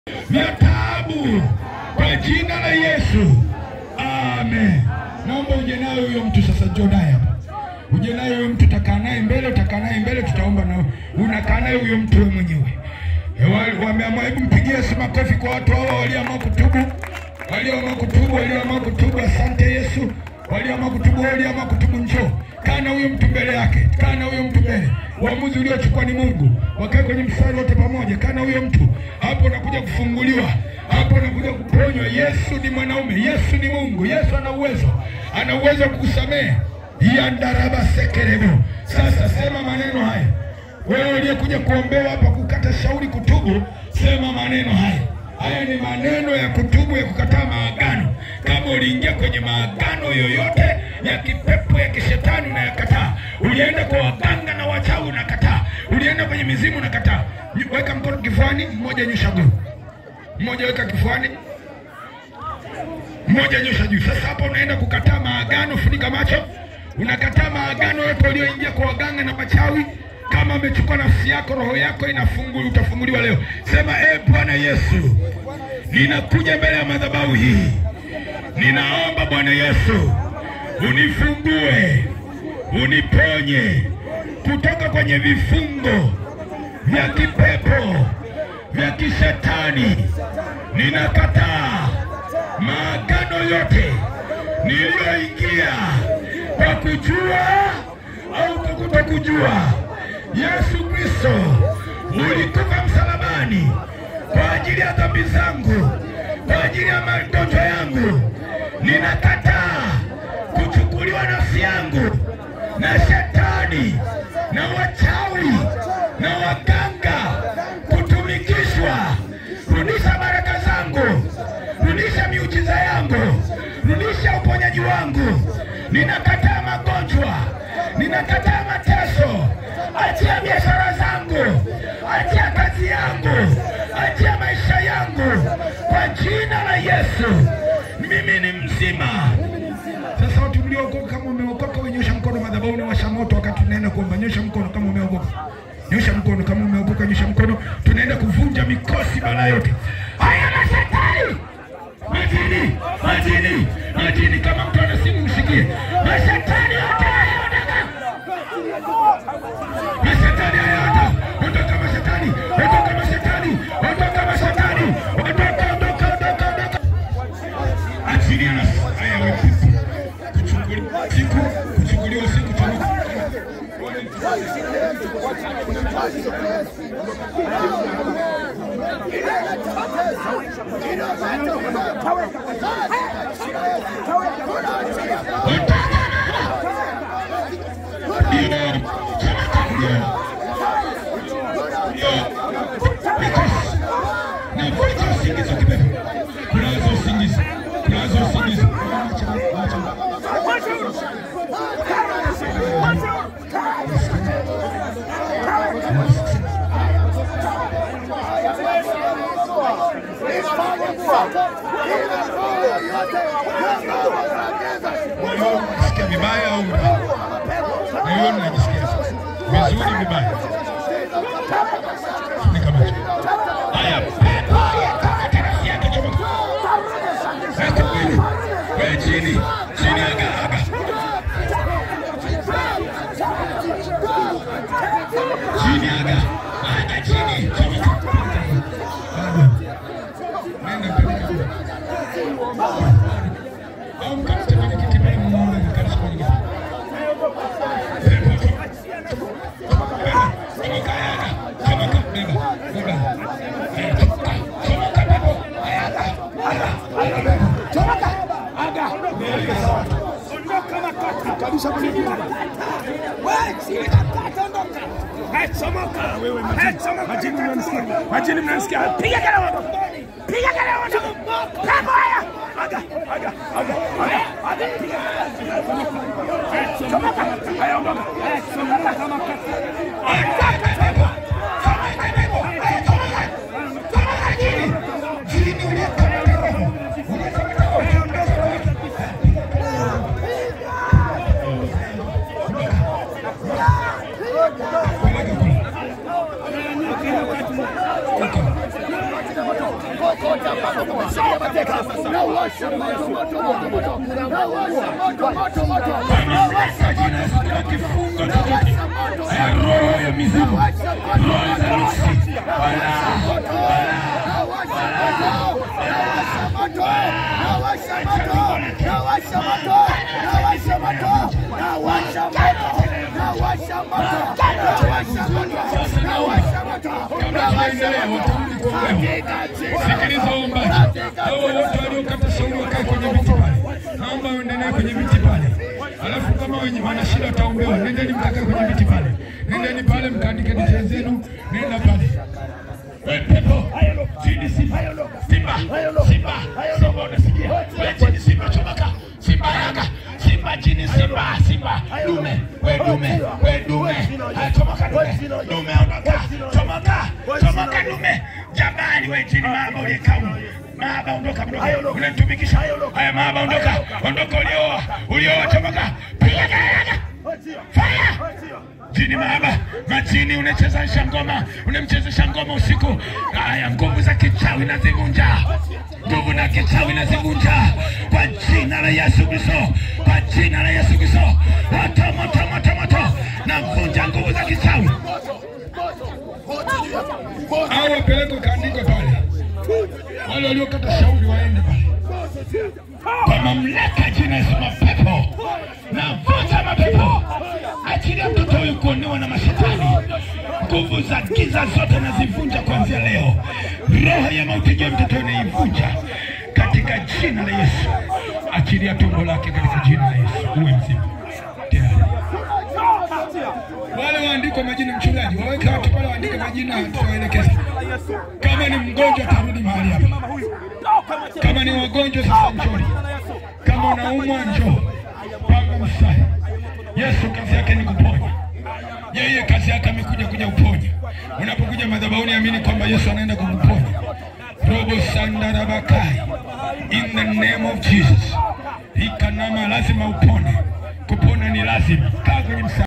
vya taabu kwa jina la Yesu, amen. Naomba uje naye huyo mtu sasa, njoo naye hapa, uje naye huyo mtu, utakaa naye mbele, utakaa naye mbele, tutaomba na unakaa naye huyo mtu wewe mwenyewe. Eh, wa- Wameamua, hebu mpigie Yesu makofi kwa watu hao walioamua kutubu, walioamua kutubu, walioamua kutubu. Asante Yesu, walioamua kutubu, walioamua kutubu, njoo kaa na huyo mtu mbele yake, kaa na huyo mtu mbele. Uamuzi uliochukua ni Mungu, wakae kwenye mstari wote pamoja, kaa na huyo mtu hapo, unakuja kufunguliwa hapo, unakuja kuponywa. Yesu ni mwanaume, Yesu ni Mungu, Yesu ana uwezo, ana uwezo wa kukusamehe. yandaraba sekerebo. Sasa sema maneno haya wewe uliyekuja kuombewa hapa kukata shauri kutubu, sema maneno haya. Haya ni maneno ya kutubu, ya kukataa maagano. Kama uliingia kwenye maagano yoyote ya kipepo ya kishetani unayakataa, ulienda kwa waganga na wachawi unakataa, ulienda kwenye mizimu unakataa. Weka mkono kifuani, mmoja nyosha guu, mmoja weka kifuani, mmoja nyosha juu. Sasa hapa unaenda kukataa maagano, funika macho. Unakataa maagano yote ulioingia kwa waganga na machawi. Kama amechukua nafsi yako, roho yako inafunguli, utafunguliwa leo. Sema e Bwana Yesu, ninakuja mbele ya madhabahu hii, ninaomba Bwana Yesu unifungue, uniponye kutoka kwenye vifungo vya kipepo vya kishetani. Ninakataa maagano yote niliyoingia kwa kujua au kwa kutokujua. Yesu Kristo ulikufa msalabani kwa ajili ya dhambi zangu, kwa ajili ya magonjwa yangu. Ninakataa kuchukuliwa nafsi yangu na shetani na wachawi na waganga kutumikishwa. Rudisha baraka zangu, rudisha miujiza yangu, rudisha uponyaji wangu. Ninakataa magonjwa, ninakataa mateso. Achia biashara zangu, achia kazi yangu, achia maisha yangu kwa jina la Yesu. Mimi ni mzima. Sasa watu mliokoka, kama umeokoka, wewe nyosha mkono madhabahu na washa moto wakati tunaenda kuomba. Nyosha mkono kama umeokoka, nyosha mkono kama umeokoka, nyosha mkono. Tunaenda kuvunja mikosi bala yote haya mashetani, majini, majini, majini. Kama mtu ana simu msikie, mashetani yote yanayoondoka, mashetani hayaondoka, ondoka mashetani, ondoka mashetani, ondoka mashetani, ondoka, ondoka, ondoka, ondoka achilia na haya wepesi kuchukuliwa siku kuchukuliwa siku tano navunja usingizi wa kipepo kulaza usingizi kulaza usingizi Acha, acha. Moyo unasikia vibaya au moyoni unajisikia vizuri vibaya? Funika macho. Haya, pepo yakakata nafsi yake, chomoka. Weka mwili. Wewe chini, chini, aga, aga. Chini, aga. Aga chini, chomoka. Bado. Nenda peleka. Au mkamte kwenye kiti pale muone mkalisha kwenye kiti. Pepo, chomoka. Chomoka, aga. Chomoka, beba, beba. Eh, chomoka, chomoka, pepo. Aya, aga, aga, aga, pepo. Majini mnanisikia? Piga kelele moto. Piga kelele moto. Pepo haya. Aga, aga, aga, aga, aga. Piga. Chomoka. Haya ondoka. Chomoka kama kaka. Ondoka pepo. Chomoka pepo. Haya chomoka. Chomoka chini. Chini uliyekamata roho. Uliyekamata roho. Peleka kule. kokote ambako kumeshikilia mateka, na uwasha moto moto moto moto, na uwasha moto moto moto, na uwasha moto moto, kifungo na uwasha moto ya roho ya mizimu, Nawasha moto roho za moto, nuksi, nawasha moto, nawasha moto, nawasha moto, nawasha moto, nawasha moto, nawasha moto, nawasha moto, nawasha moto, nawasha moto, nawasha moto, kabla tunaendelea, watarudi kuombewa. katika jina Sikiliza waombaji, hao wote waliokata shauri wakae kwenye viti pale, naomba uendelee kwenye viti pale. Alafu kama wenye wana shida wataombewa, nendeni mkakae kwenye viti pale, nendeni pale mkaandike details zenu, nenda pale. We pepo, chini simba, simba, simba, simba, unasikia? We chini simba, chomoka, simba yanga, simba chini, simba, simba, dume, we dume, we dume, haya chomoka dume, dume ondoka, chomoka, chomoka dume, jabali we chini, mama uliyekamu Maaba ondoka, ondoka, unanitumikisha. Haya maaba ondoka, ondoka, ulioa, ulioa, chomoka, piga kelele. Fire! Jini maaba, majini unachezesha ngoma, unamchezesha ngoma usiku. Haya, nguvu za kichawi nazivunja, nguvu na kichawi nazivunja kwa jina la Yesu Kristo, kwa jina la Yesu Kristo. Moto, moto, moto, moto, navunja nguvu za kichawi. Au wapelekwe kaandikwe pale, wale waliokata shauri waende pale kwa mamlaka ya jina Yesu, mapepo navunja mapepo, achilia mtoto huyu kuonewa na mashetani. Nguvu za giza zote nazivunja kuanzia leo. Roho ya mauti juu ya mtoto huyu naivunja katika jina la Yesu. Achilia tumbo lake katika jina la Yesu, uwe mzima tayari. Wale waandikwe majina, mchungaji, waweke watu pale waandike majina, tuwaelekeze. Kama ni mgonjwa atarudi mahali hapa. Kama ni wagonjwa sasa njoni, kama unaumwa njoo, panga mstari. Yesu kazi yake ni kuponya, yeye kazi yake amekuja kuja kuponya. Unapokuja madhabahuni, amini kwamba Yesu anaenda kukuponya. robo sandarabakai in the name of Jesus. Ikanama, lazima upone. Kupona ni lazima. Kaa kwenye mstari.